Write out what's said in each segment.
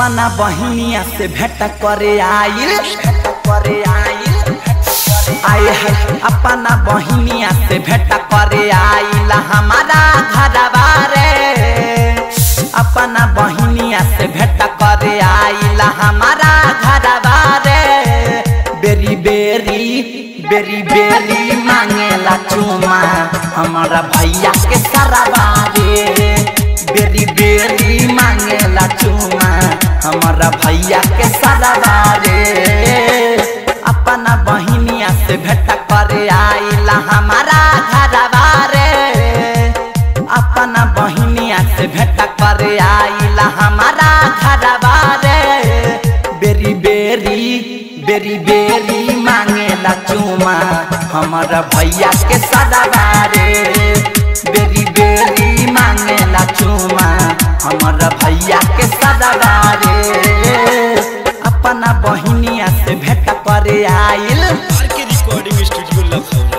अपना बहिनिया से भेंट करे आइल भेंट करे आइल आए है अपना बहिनिया से भेंट करे आइल हमारा घरवा रे अपना बहिनिया से भेंट करे आइल हमारा घरवा रे बेरी बेरी बेरी बेरी मांगेला चुमा हमारा भैया के सरवा रे बेरी बेरी मांगेला चुमा हमारा भैया के सरवा रे अपना बहिनिया से भेंट करे आइला हमारा घरवा रे अपना बहिनिया से भेंट करे आइला हमारा घरवा रे बेरी बेरी बेरी बेरी मांगेला चुमा हमारा भैया के सदवा रे बेरी बेरी मांगेला चुमा हमारा भैया के सदवा रे अपना बहिनिया से भेंट करे आइल R K recording studio Lakhaura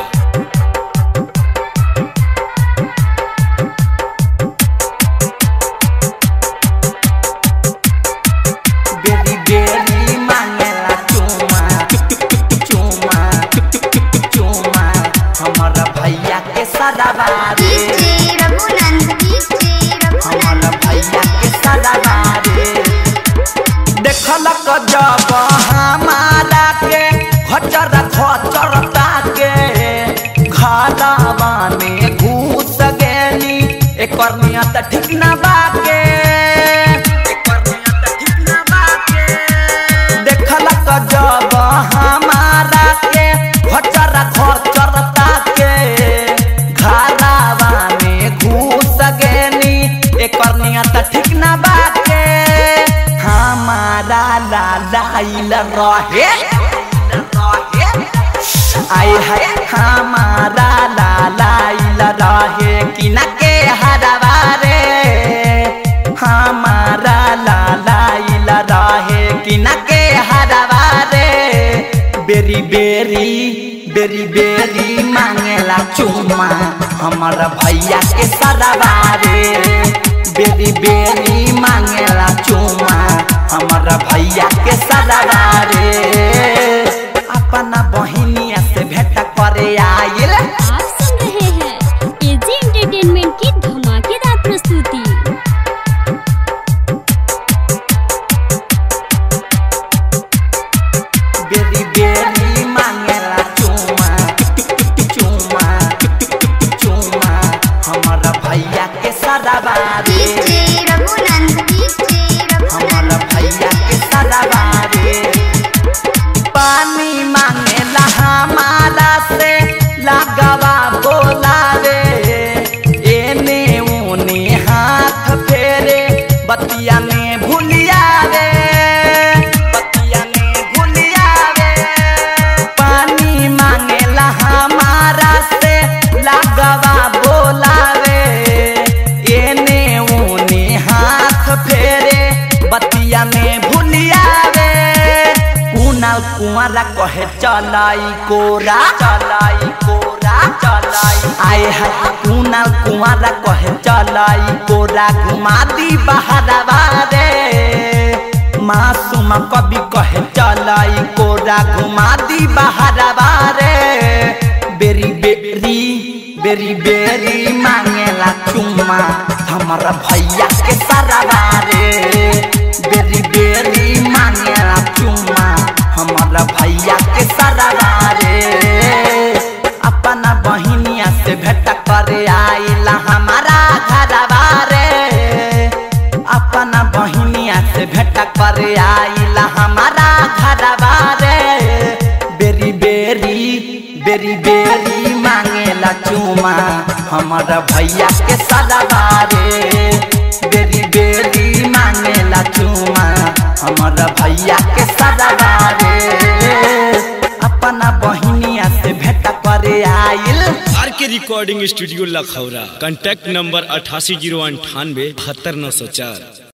बेरी बेरी मांगेला चुमा चुमा चुमा हमारा भैया के सदवा रे डीजे रघुनंद डीजे हमारा रघुनंद भैया के सदवा रे देखलक जब हमारा के खचर खचर ताके घरवा में घुस गेली एकर नियत ठीक ना बाके एकर नियत ठीक ना बाके देखलक जब हमारा के खचर खचर ताके घरवा में घुस गेली एकर नियत ठीक ना बाके हमारा लालाइल रहे आए है हमारा लालाइल रहे कि न के हरवा रे हमारा लालाइल रहे कि न के हरवा रे बेरी बेरी बेरी बेरी मांगेला चुमा हमारा भैया के सरवा रे बेरी बेरी मांगेला चुमा हमारा भैया के सरवा रे अपना बहिनिया से भेंट करे आइल आप सुन रहे हैं एजी एंटरटेनमेंट की धमाकेदार प्रस्तुति बेरी बेरी मांगेला चुमा चुमा चुमा हमारा भैया के सरवा रे डीजे रघुनंद डीजे हमारा रघुनंद भैया के सरवा रे पानी मांगेला हमारा से लगवा बोलावे एने उने हाथ फेरे बतिया में भूलिया रे बतिया में भूलिया रे पानी मांगेला हमारा से लगवा बोलावे एने उने हाथ फेरे बतिया में भूलिया रे कुनाल कुआरा कहे चलाई कोरा चलाई कोरा चलाई आए है कुनाल कुआरा कहे चलाई कोरा घुमा दी बहरवा रे मासूम कभी कहे चलाई कोरा घुमा दी बहरवा रे बेरी बेरी बेरी बेरी मांगेला चुम्मा हमारा भैया के सरवा रे बेरी बेरी मांगेला चुम्मा हमारा भैया के सरवा रे अपना बहिनिया से भेंट करे आइला हमारा घरवा रे अपना बहिनिया से भेंट करे आइला हमारा घरवा रे बेरी बेरी बेरी बेरी मांगेला चुमा हमारा भैया के सदवा रे बेरी बेरी मांगेला चुमा हमारा भैया के सदवा रे अपना बहिनिया से भेंट करे आइल R K recording studio Lakhaura contact number अठासी जीरो अंठानवे बहत्तर नौ सौ चार